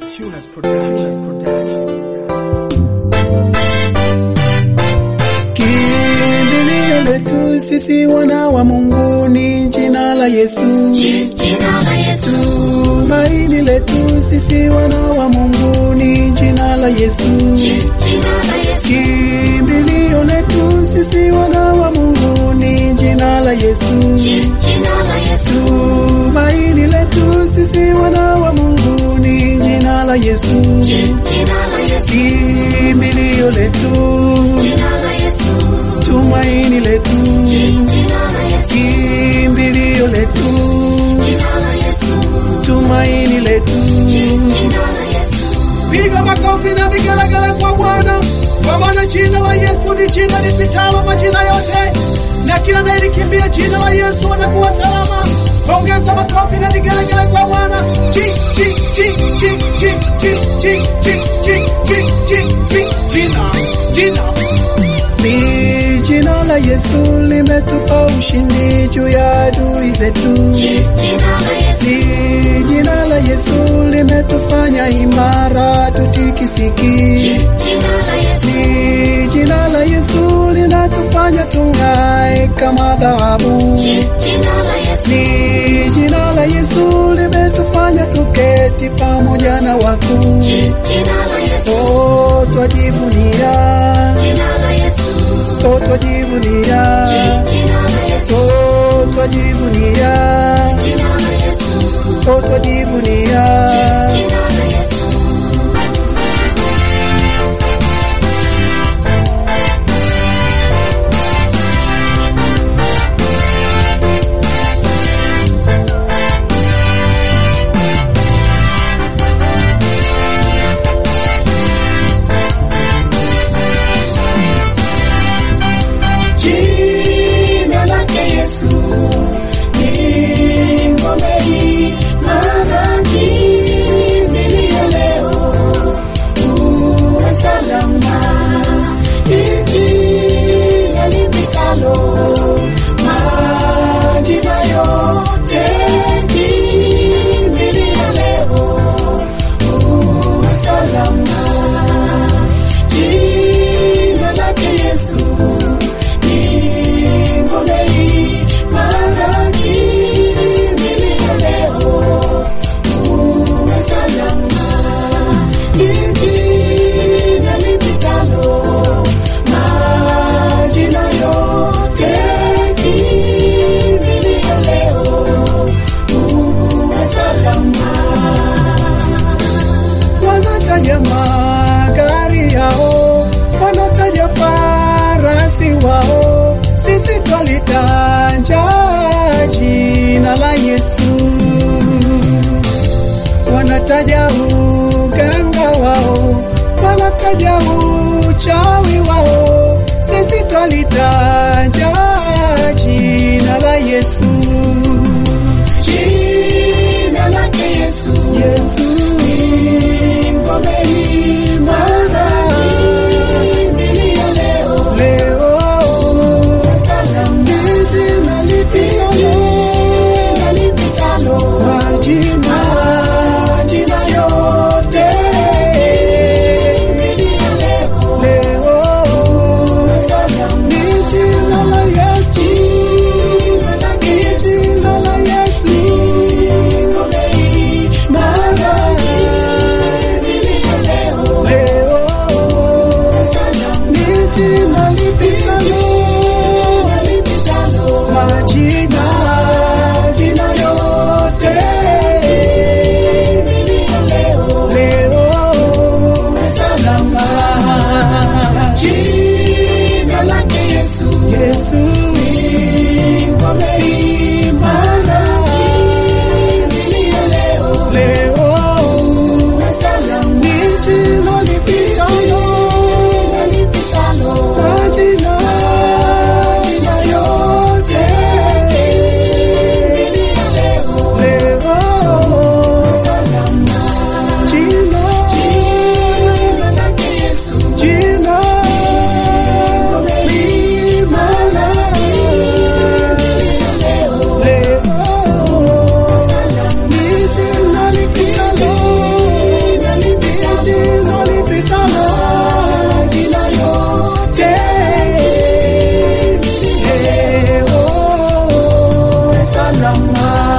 Tunas Production. Kimbilio letu sisi wana wa Mungu ni jina la Yesu. Jina la Yesu, Tumaini letu sisi wana wa Mungu ni jina la Yesu. jina la Yesu, Kimbilio letu sisi wana wa Mungu ni jina la Yesu. jina la Yesu, Tumaini letu sisi wana wa Mungu ni jina la Yesu. jina la Yesu, Kimbilio letu, jina la Yesu, tumaini letu, jina la Yesu, kimbilio letu, jina la Yesu, tumaini letu. jina la Yesu, Piga makofi na vigelegele kwa Bwana, kwa maana jina la Yesu ni jina lipitalo majina yote, na kila anayelikimbia jina la Yesu anakuwa salama. Ongeza makofi na vigelegele kwa Bwana. Chi chi chi chi chi chi chi chi chi chi chi chi jina jina ni jina la Yesu limetupa ushindi juu ya adui zetu. jina la Yesu, Ni jina la Yesu limetufanya imara tutikisiki. jina la Yesu, Ni jina la Yesu linatufanya tung'ae kama dhahabu. jina la Yesu, Ni jina la Yesu limetufanya tuketi pamoja na wakuu. jina la Yesu, Oh, twajivunia, jina la Yesu, oh, twajivunia, jina la Yesu, oh, twajivunia, jina la Yesu, oh, twajivunia. jina la Yesu. Jina lake Yesu ni ngome imara, kimbilio leo uwe salama. Ni jina lipitalo majina yote, kimbilio leo uwe salama. Jina lake Yesu ni ngome imara, kimbilio leo uwe salama. Ni jina lipitalo majina yote, kimbilio leo uwe salama. wanataja magari yao, wanataja farasi wao, sisi twalitaja jina la Yesu. Wanataja uganga wao, wanataja uchawi wao, sisi twalitaja jina la Yesu. Jina lake Yesu, Yesu ngome imara, kimbilio leo leo salama. jina lipitalo Jina lipitalo majina majina yote, kimbilio leo leo salama. ni jina la Yesu, Jina lake ni Yesu, jina la Yesu, ngome imara, salama